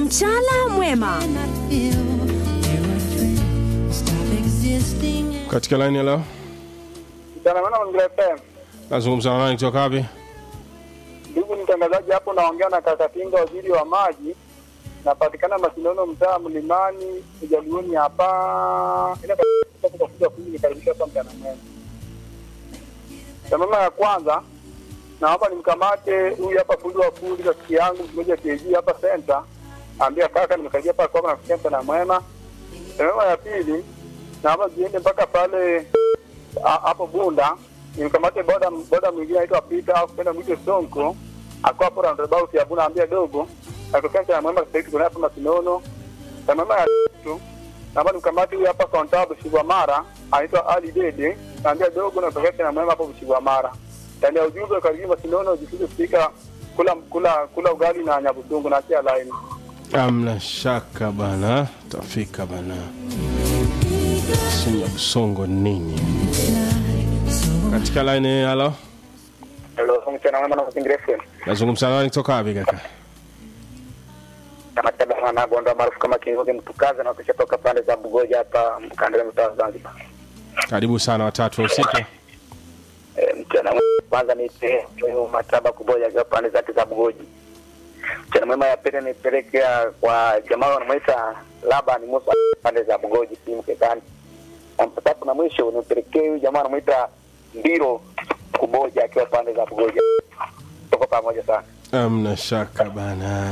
Mchana mwema. Katika line ya leo Mchana mwema Mazingira FM. nazungumza na nani kutoka wapi? Ndugu mtangazaji, hapo naongea na Kakatinga, waziri wa maji. Napatikana Masinono, mtaa Mlimani, Ujaluoni hapa. Ila katika kuja kuja nikaribisha hapa mchana mwema. Tamama ya kwanza naomba nimkamate huyu hapa fundi wa fundi rafiki yangu mmoja KG hapa center. Ambia kaka nimekaribia hapa kwa na mchana mwema. Tamama ya pili naomba ziende mpaka pale a- hapo Bunda nimkamate boda boda mwingine anaitwa Peter au kwenda mwite Sonko akwa hapo roundabout ya Bunda ambia dogo akitokea cha mwema sasa hivi kuna hapa Masinono na mama ya tatu naomba nimkamate huyu hapa Kontabu Shigwamara anaitwa Ali Dede naambia dogo na kutokea cha mwema hapo Shigwamara ndani ya ujumbe karibu Masinono jifunze kupika kula kula kula ugali na nyabudungu na acha line Amna shaka bana, tafika bana. Simu ya msongo nini? Katika line halo, hello mchana mwema na mazingira FM nazungumza na nani kutoka wapi kaka? kama tabana na gonda maarufu kama Kingoge mtukaza na kushatoka pande za Bugoja hapa mkandani mtaa Zanzibar Karibu sana watatu wa usiku. Eh, mchana mwema kwanza nipe huyo mataba kuboja akiwa pande zake za Bugoji. Mchana mwema ya pili nipelekea kwa jamaa wanamwita Laban Musa pande za Bugoji si mkekani. Na mpatapo na mwisho nipelekee huyu jamaa wanamwita Mbiro kuboja akiwa pande za Bugoji. Tuko pamoja sana. Amna shaka bana.